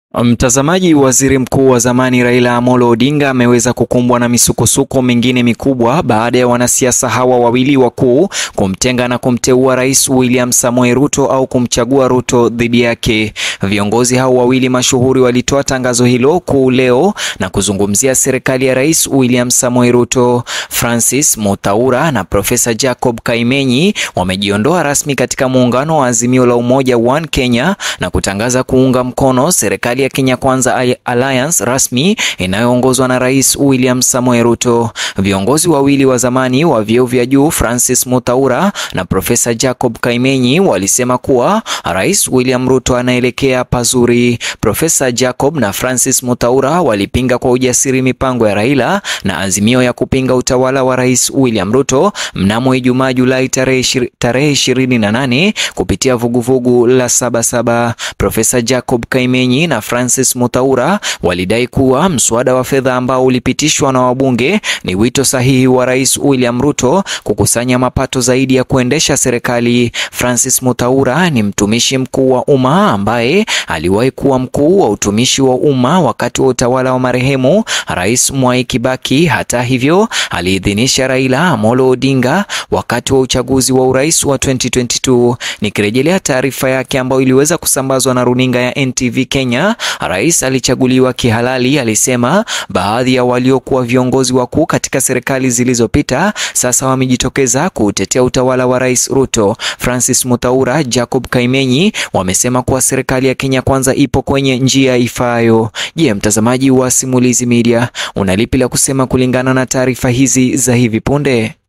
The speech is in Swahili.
Mtazamaji, waziri mkuu wa zamani Raila Amolo Odinga ameweza kukumbwa na misukosuko mingine mikubwa baada ya wanasiasa hawa wawili wakuu kumtenga na kumteua Rais William Samoei Ruto au kumchagua Ruto dhidi yake. Viongozi hao wawili mashuhuri walitoa tangazo hilo kuu leo na kuzungumzia serikali ya Rais William Samoei Ruto. Francis Mutaura na Profesa Jacob Kaimenyi wamejiondoa rasmi katika muungano wa Azimio la Umoja One Kenya na kutangaza kuunga mkono serikali ya Kenya Kwanza Alliance rasmi inayoongozwa na Rais William Samoei Ruto. Viongozi wawili wa zamani wa vyeo vya juu Francis Mutaura na Profesa Jacob Kaimenyi walisema kuwa Rais William Ruto anaelekea pazuri. Profesa Jacob na Francis Mutaura walipinga kwa ujasiri mipango ya Raila na azimio ya kupinga utawala wa Rais William Ruto mnamo Ijumaa Julai tarehe ishirini na nane kupitia vuguvugu la Sabasaba. Profesa Jacob Kaimenyi na Francis Mutaura walidai kuwa mswada wa fedha ambao ulipitishwa na wabunge ni wito sahihi wa Rais William Ruto kukusanya mapato zaidi ya kuendesha serikali. Francis Mutaura ni mtumishi mkuu wa umma ambaye aliwahi kuwa mkuu wa utumishi wa umma wakati wa utawala wa marehemu Rais Mwai Kibaki. Hata hivyo, aliidhinisha Raila Amolo Odinga wakati wa uchaguzi wa urais wa 2022. Nikirejelea taarifa yake ambayo iliweza kusambazwa na runinga ya NTV Kenya, rais alichaguliwa kihalali. Alisema baadhi ya waliokuwa viongozi wakuu katika serikali zilizopita sasa wamejitokeza kutetea utawala wa Rais Ruto. Francis Mutaura, Jacob Kaimenyi wamesema kuwa serikali ya Kenya Kwanza ipo kwenye njia ifaayo. Je, mtazamaji wa Simulizi Media, unalipi la kusema kulingana na taarifa hizi za hivi punde?